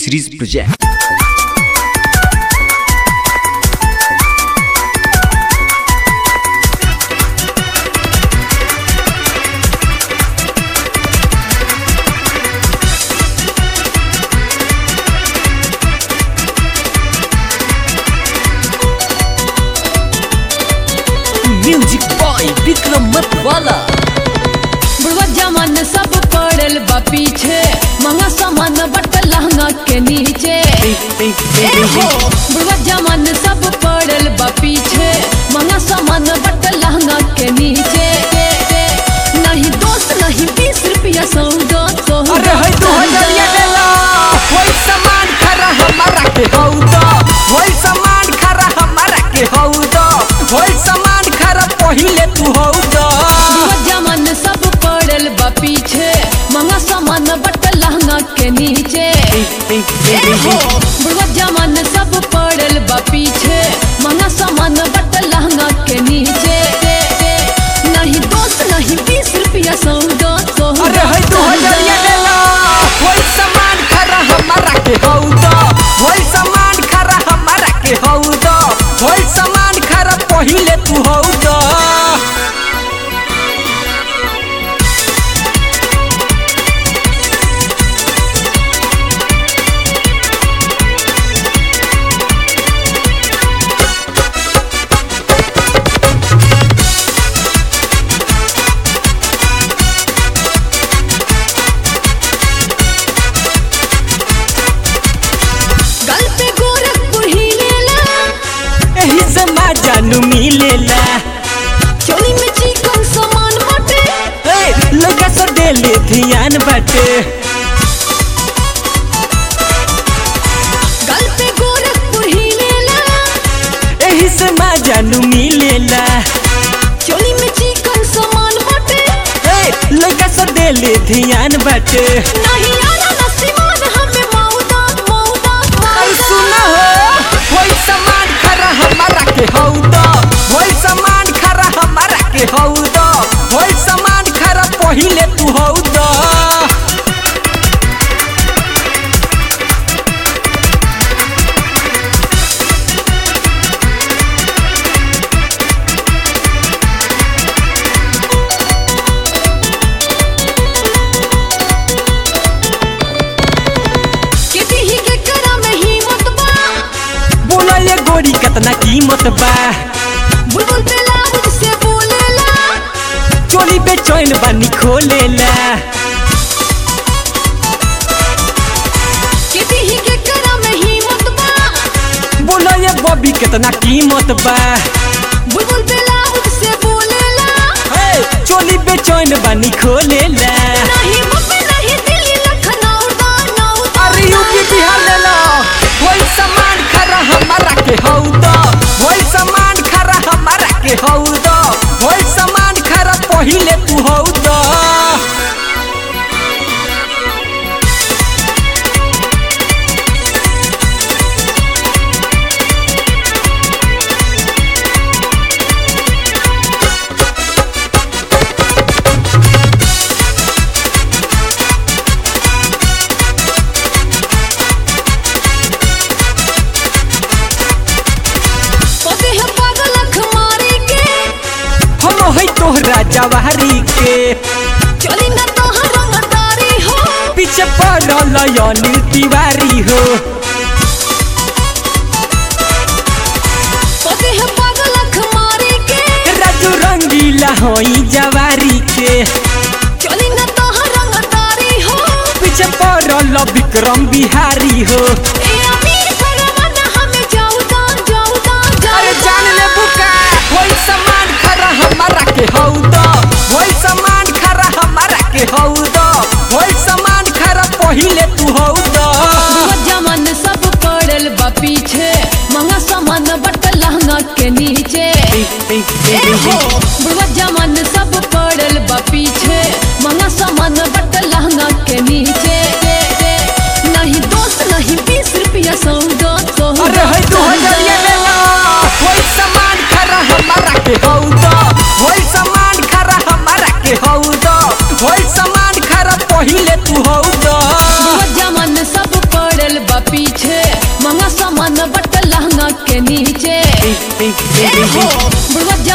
series project. Music boy Vikram Matwala. बुढ़वा जमान सब पड़ल बा पीछे महंगा सामान बट लहंगा के नीचे ए हो बुढ़वा जमान सब पड़ल बा पीछे महंगा सामान बट लहंगा के नीचे नहीं दोस्त नहीं बीस रुपया सौदा अरे है तू हजरिया देला कोई सामान खरा हमारा के हौदा कोई सामान खरा हमारा के हौदा कोई सामान खरा पहिले तू हौदा बुढ़वा जमान सब पड़ल बा पीछे महंगा सामान बट लहंगा के नीचे ए हो बुढ़वा जमान सब पड़ल बा पीछे महंगा सामान बट लहंगा के नीचे नहीं दोस्त नहीं बीस रुपया सौदा अरे है तू हजरिया देला कोई सामान खरा हमारा के हौदा कोई सामान खरा हमारा के हौदा कोई सामान खरा पहिले तू हौदा गल पे गोरखपुर ही लेला एही से माँ जानू मिलेला चोली में चिकन सामान बटे ए, लगा सो डेली ध्यान बाटे गल पे गोरखपुर ही लेला एही से माँ जानू मिलेला चोली में चिकन सामान बटे ए, लगा सो डेली ध्यान बाटे नहीं आना नसीमान हमें मौदा मौदा अरे मौदा सुना हो कोई सामान खरा हमारा के हौदा कोई सामान खरा हमारा के हौदा कोई सामान खरा पहिले तू हौदा किसी ही के करा में हिम्मत बा बोला ये गोरी कितना कीमत बा बुलबुल पे लाउड से बोलेला चोली पे चैन बनी खोलेला किसी ही के करा में हिम्मत बा बोला ये बॉबी कितना कीमत बा बुलबुल पे लाउड से बोलेला हे, चोली पे चैन बनी खोलेला नहीं मुंबई नहीं दिल्ली लखनऊ दानऊ अरे यूपी बिहार ले लो वही सामान खरा हमारा के हौदा वही सामान खरा हमारा के हौदा वही सामान खरा पहिले तू हौदा पते है पागल अख मारी के हम है तोहरा जवाहरी के चली न तोहर रंगदारी हो पीछे पड़ल अनिल तिवारी हो पते है पागल अख मारी के राजू रंगीला होई जवारी के चली न तोहर रंगदारी हो पीछे पड़ल विक्रम बिहारी हो ए अमीर परवाना हमें जाऊ दान जाऊ दान अरे जाऊ जान ले बुका वही सामान खरा हमारा के हौदा वही सामान खरा हमारा के हौदा वही सामान खरा पहिले तू हौदा बुआ जमान सब पड़ल बा पीछे महंगा सामान बट लहंगा के नीचे ए हो बुढ़वा जमान सब पड़ल बा पीछे महंगा सामान बट लहंगा के नीचे नहीं दोस्त नहीं बीस रुपया सौदा अरे है तू हजरिया लेला वही सामान खरा हमारा के हौदा वही सामान खरा हमारा के हौदा वही सामान खरा पहिले तू हौदा बुआ जमान नीचे ए हो बुढ़वा